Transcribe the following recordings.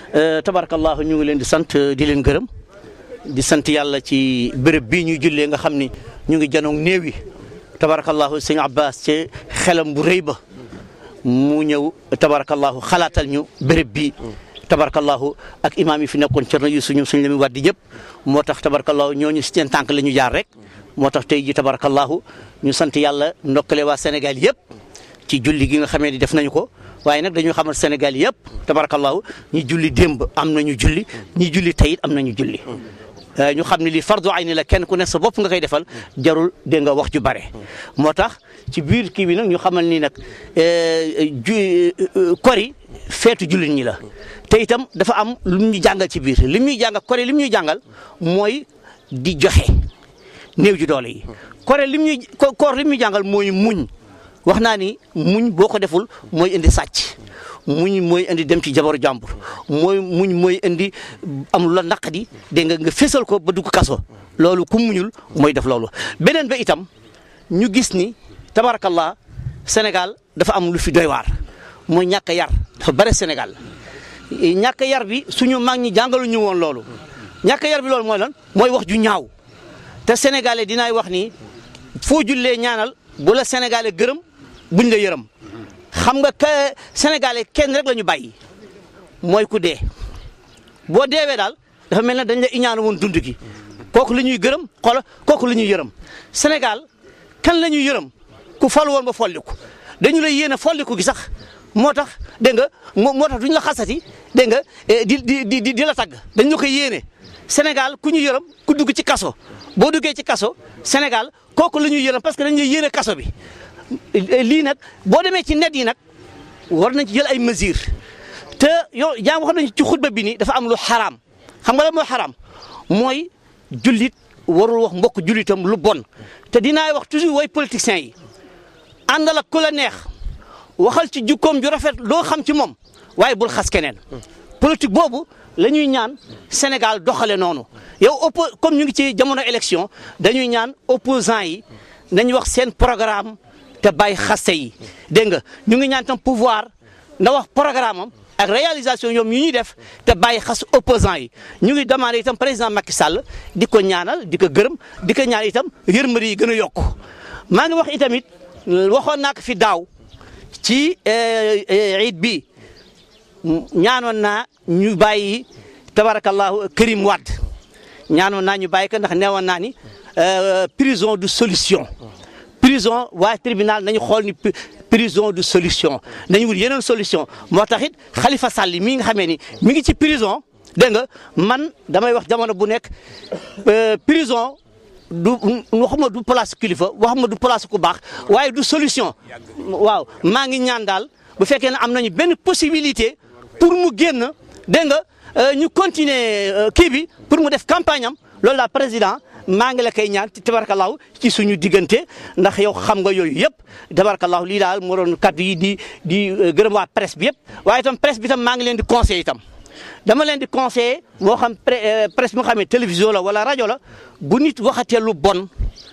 tabarakallahu ñu ngi leen di sant di leen gërëm di sant yàlla ci béréb bii ñuy jullee nga xam ni ñu ngi janoog néew yi tabarakallahu sëñ Abbas ci xelam bu rëy ba mu ñëw tabarakallahu xalaatal ñu béréb bii tabarakallahu ak imaam yi fi nekkoon Cerno yu suñu suñ la muy waddi yëpp moo tax tabarakallahu ñooñu seen tànk la ñu jaar rek moo tax tey ji tabarakallahu ñu sant yàlla ndokkale waa Sénégal yëpp ci julli gi nga xamee ni def nañu ko waaye nag dañu xamal Sénégal yëpp tabarakallahu ñi julli démb am nañu julli ñi julli tayit am nañu julli ñu xam ne lii fardu ayni la kenn ku ne sa bopp nga koy defal jarul dégg nga wax ju bare moo tax ci biir kii bi nag ñu xamal ni nag ju kori feetu jullit ñi la te itam dafa am lu ñu jàngal ci biir li ñuy jàngal kori li ñuy jàngal mooy di joxe néew ji doole yi kore lim ñuy koor li ñuy jàngal mooy muñ wax naa ni muñ boo ko deful mooy indi sàcc muñ mooy indi dem ci jabaru jàmbur mooy muñ mooy indi am la naqadi dégg nga nga fésal ko ba dugg kaso loolu ku muñul mooy def loolu beneen ba itam ñu gis ni tabarakallah Sénégal dafa am lu fi doy waar mooy ñàkk yar dafa bare Sénégal ñàkk yar bi suñu mag ñi jàngalu ñu woon loolu ñàkk yar bi loolu mooy lan mooy wax ju ñaaw te sénégalais dinaay wax ni foo jullee ñaanal bu la sénégalais gërëm buñ la yërëm xam nga que sénégalais kenn rek la ñu bàyyi mooy ku dee boo deewee daal dafa mel ne dañ la iñaanu woon dund gi kooku la ñuy gërëm xoola kooku la ñuy yërëm Sénégal kan la ñuy yërëm ku fal woon ba folliku dañu lay yéene folliku gi sax moo tax dégg nga moo moo tax duñ la xasati dégg nga di di di di la tagg dañ la koy yéene Sénégal ku ñu yërëm ku dugg ci kaso boo duggee ci kaso Sénégal kooku la ñuy yërëm parce que dañ lay yéene kaso bi lii nag boo demee ci net yi nag war nañ ci jël ay mesures te yow yaa wax nañ ci xutba bi ni dafa am lu xaraam xam nga la mooy xaraam mooy jullit warul wax mbokk jullitam lu bon te dinaay wax toujours way politiciens yi àndal ak ku la neex waxal ci jukkoom ju rafet loo xam ci moom waaye bul xas keneen politique boobu la ñuy ñaan Sénégal doxale noonu yow oppo comme ñu ngi ci jamono élection dañuy ñaan opposants yi nañu wax seen programme te bàyyi xaste yi dégg nga ñu ngi ñaan tam pouvoir na wax programme am ak réalisation ñoom yu ñuy def te bàyyi xas opposants yi ñu ngi demandé itam président Macky Sall di ko ñaanal di ko gërëm di ko ñaan itam yërmande yi gën a yokku maa ngi wax itamit waxoon naa ko fi daaw ci iid bi ñaanoon naa ñu bàyyi tabarakallahu Karim Wade ñaanoon naa ñu bàyyi ko ndax neewoon naa ni prison du solution prison waa tribunal nañu xool ni prison du solution nañu wut yeneen solution moo tax it Khalifa Sall mii nga xamee ni mi ngi ci prison dégg nga man damay wax jamono bu nekk prison du waxuma du place kilifa waxuma du place ku baax waaye du solution waaw maa ngi ñaan daal bu fekkee ne am nañu benn possibilité pour mu génn dégg nga ñu continuer kii bi pour mu def campagne am loolu la président maa ngi la koy ñaan tabarkalaaw ci suñu diggante ndax yow xam nga yooyu yëpp tabarkalaaw lii daal moo doon kaddu yi di di gërëm waa presse bi yëpp waaye itam presse bi tam maa ngi leen di conseillé itam dama leen di conseillé moo xam presse bi nga xam ne télévision la wala rajo la bu nit waxatee lu bon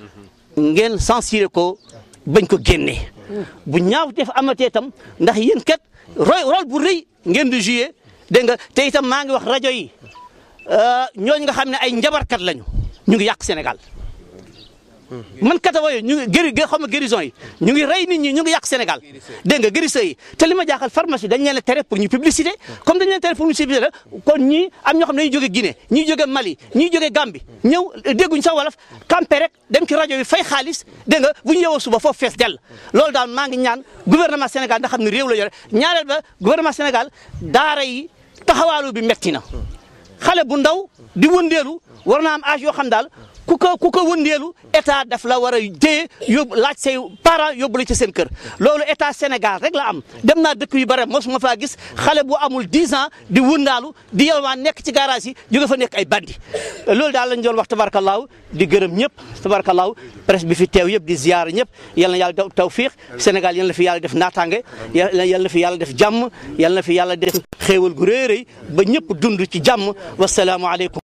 ngeen censuré ko bañ ko génnee bu ñaaw def amatee itam ndax yéen kat roy rôle bu rëy ngeen di joué dégg nga te itam maa ngi wax rajo yi ñooñu nga xam ne ay njabarkat lañu ñu ngi yàq Sénégal man katawa yooyu ñu ngi gëri xam nga guérison yi ñu ngi rey nit ñi ñu ngi yàq Sénégal dégg nga guérison yi te li ma jaaxal pharmacie dañ leen a tere pour ñu publicité comme dañ leen tere pour ñu publicité la kon ñii am ñoo xam ne dañuy jóge Guinée ñii jóge Mali ñii jóge Gambie ñëw dégguñ sax wolof campé rek dem ci rajo bi fay xaalis dégg nga bu ñu yeewoo suba foofu fees dell loolu daal maa ngi ñaan gouvernement Sénégal nga xam ne réew la yore ñaareel ba gouvernement Sénégal daara yi taxawaalu bi metti na xale bu ndaw di wëndeelu war naa am âge yoo xam daal ku ko ku ko wëndeelu état daf la war a téye yóbbu laaj say parents yóbbu la ci seen kër loolu état Sénégal rek la am dem naa dëkk yu bare mosuma faa gis xale bu amul 10 ans di wëndaalu di yalwaan nekk ci garage yi jóge fa nekk ay bandi loolu daal lañ doon wax tabarkalaaw di gërëm ñëpp tabarkalaaw presse bi fi teew yëpp di ziar ñëpp yal na yàlla tawfiix Sénégal yal na fi yàlla def naataange yal na fi yàlla def jàmm yal na fi yàlla def xéewal gu rëy rëy ba ñëpp dund ci jàmm wasalaamualeykum